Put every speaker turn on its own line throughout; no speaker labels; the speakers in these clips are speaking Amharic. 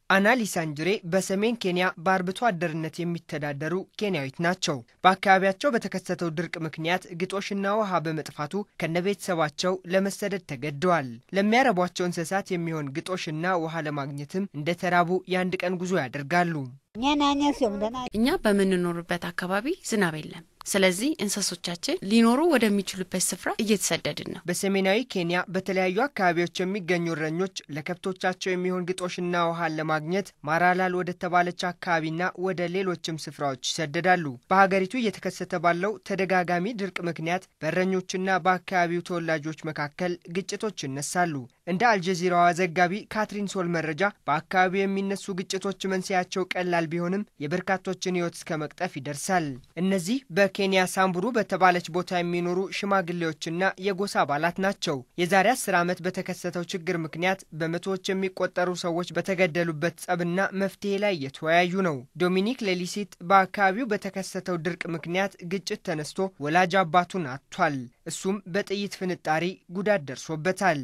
አና ሊሳንጅሬ በሰሜን ኬንያ በአርብቶ አደርነት የሚተዳደሩ ኬንያዊት ናቸው። በአካባቢያቸው በተከሰተው ድርቅ ምክንያት ግጦሽና ውሃ በመጥፋቱ ከነቤተሰባቸው ለመሰደድ ተገደዋል። ለሚያረቧቸው እንስሳት የሚሆን ግጦሽና ውሃ ለማግኘትም እንደተራቡ የአንድ ቀን ጉዞ ያደርጋሉ።
እኛ በምንኖርበት አካባቢ ዝናብ የለም። ስለዚህ እንስሶቻችን ሊኖሩ ወደሚችሉበት ስፍራ እየተሰደድን ነው።
በሰሜናዊ ኬንያ በተለያዩ አካባቢዎች የሚገኙ እረኞች ለከብቶቻቸው የሚሆን ግጦሽና ውሃን ለማግኘት ማራላል ወደ ተባለች አካባቢና ወደ ሌሎችም ስፍራዎች ይሰደዳሉ። በሀገሪቱ እየተከሰተ ባለው ተደጋጋሚ ድርቅ ምክንያት በእረኞችና በአካባቢው ተወላጆች መካከል ግጭቶች ይነሳሉ። እንደ አልጀዚራዋ ዘጋቢ ካትሪን ሶል መረጃ በአካባቢው የሚነሱ ግጭቶች መንስያቸው ቀላል ቢሆንም የበርካቶችን ሕይወት እስከ መቅጠፍ ይደርሳል። እነዚህ በኬንያ ሳምቡሩ በተባለች ቦታ የሚኖሩ ሽማግሌዎችና የጎሳ አባላት ናቸው። የዛሬ አስር ዓመት በተከሰተው ችግር ምክንያት በመቶዎች የሚቆጠሩ ሰዎች በተገደሉበት ጸብና መፍትሄ ላይ እየተወያዩ ነው። ዶሚኒክ ሌሊሲት በአካባቢው በተከሰተው ድርቅ ምክንያት ግጭት ተነስቶ ወላጅ አባቱን አጥቷል። እሱም በጥይት ፍንጣሪ ጉዳት ደርሶበታል።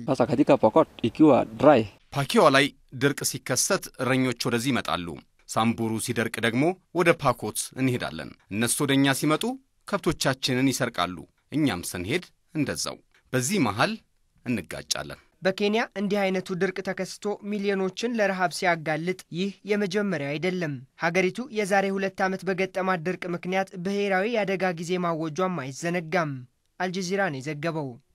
ፓኪዋ ላይ ድርቅ ሲከሰት እረኞች ወደዚህ ይመጣሉ። ሳምቡሩ ሲደርቅ ደግሞ ወደ ፓኮት እንሄዳለን። እነሱ ወደ እኛ ሲመጡ ከብቶቻችንን ይሰርቃሉ። እኛም ስንሄድ እንደዛው። በዚህ መሃል እንጋጫለን።
በኬንያ እንዲህ አይነቱ ድርቅ ተከስቶ ሚሊዮኖችን ለረሃብ ሲያጋልጥ ይህ የመጀመሪያው አይደለም። ሀገሪቱ የዛሬ ሁለት ዓመት በገጠማት ድርቅ ምክንያት ብሔራዊ የአደጋ ጊዜ ማወጇም አይዘነጋም። አልጀዚራ ነው የዘገበው።